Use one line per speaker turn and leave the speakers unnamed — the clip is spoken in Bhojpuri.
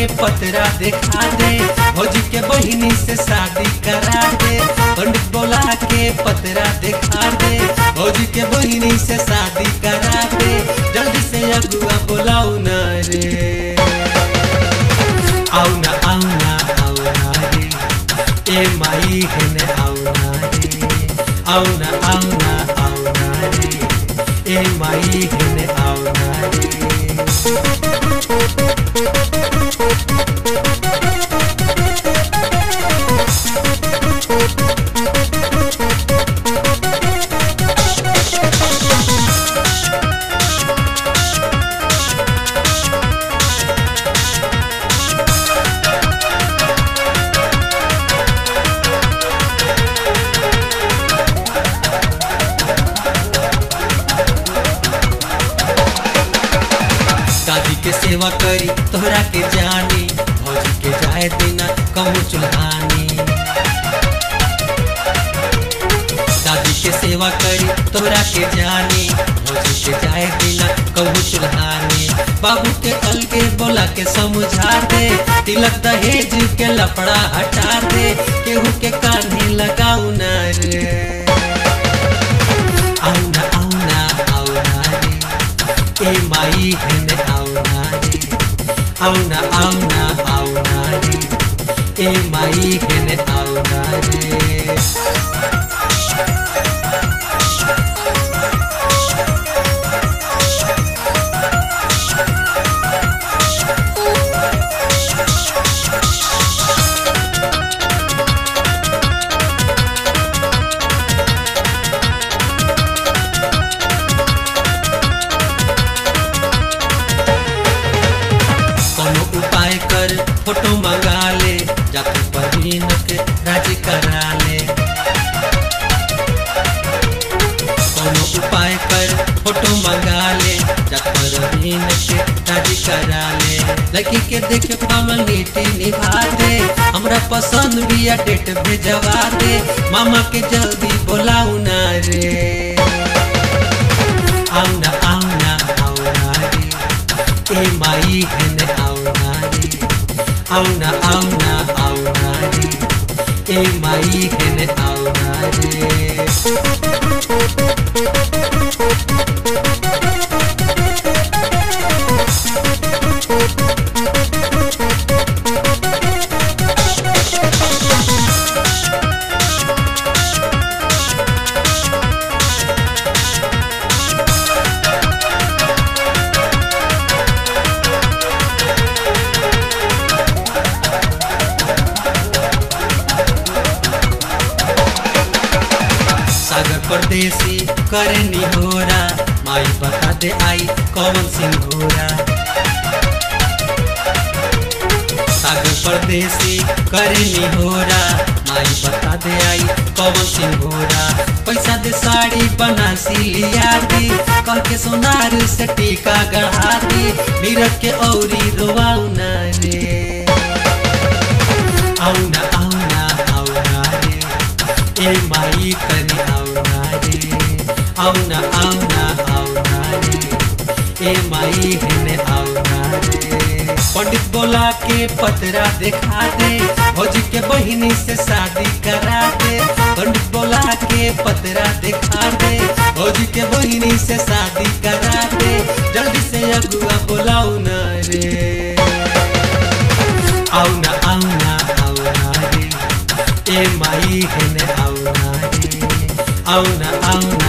पतरा दिखा दे भौजी के बहिनी से शादी करा दे पंडित बोला के पतरा दिखा दे भौजी के बहिनी से शादी करा दे जल्दी से अगुआ बोलाऊ न रे आऊ ना आऊ ना आऊ ना रे ए माई हेने आऊ ना रे आऊ ना आऊ ना आऊ ना रे ए माई हेने आऊ ना रे दादी के सेवा करी तोहरा के जानी भौजी के जाए देना कहूँ चुल्हानी दादी के सेवा करी तोहरा के जानी भौजी के जाए देना कहूँ चुल्हानी बाबू के अलगे बोला के समझा दे तिलक दहेज के लपड़ा हटा दे केहू के कान्हे लगाऊ न रे आऊ ना आऊ ना आऊ ना रे ए माई हेने आऊ ना रे आऊ ना आऊ ना आऊ ना रे ए माई हेने आऊ ना रे कोनो उपाय कर फोटो मंगा ले जाके परवीन के राजी करा ले कोनो उपाय कर फोटो मंगा ले जाके परवीन के राजी करा ले लड़की के देख पावन नीति निभा दे हमरा पसंद भी या डेट भेजवा दे मामा के जल्दी बोलाऊ ना रे आऊ ना आऊ ना आऊ ना रे ए माई हेने आऊ ना रे आऊ ना आऊ ना आऊ ना रे ए माई हेने आऊ ना रे सागर परदेसी करे निहोरा माई बता दे आई कौन सिंघोरा सागर परदेसी करे निहोरा माई बता दे आई कौन सिंघोरा पैसा दे साड़ी बनासी लिया दी कह के सोनार से टीका गढ़ा दी नीरज के औरी रोवाऊ ना रे आऊ ना आऊ ना आऊ ना रे ए माई कनी आऊ ना रे आऊ ना आऊ ना आऊ ना रे ए माई हेने आऊ ना रे पंडित बोला के पतरा दिखा दे भौजी के बहिनी से शादी करा दे पंडित बोला के पतरा दिखा दे भौजी के बहिनी से शादी करा दे जल्दी से अगुआ बोलाऊ ना रे आऊ ना आऊ ना आऊ ना रे ए माई हेने आऊ ना रे आऊ ना आऊ ना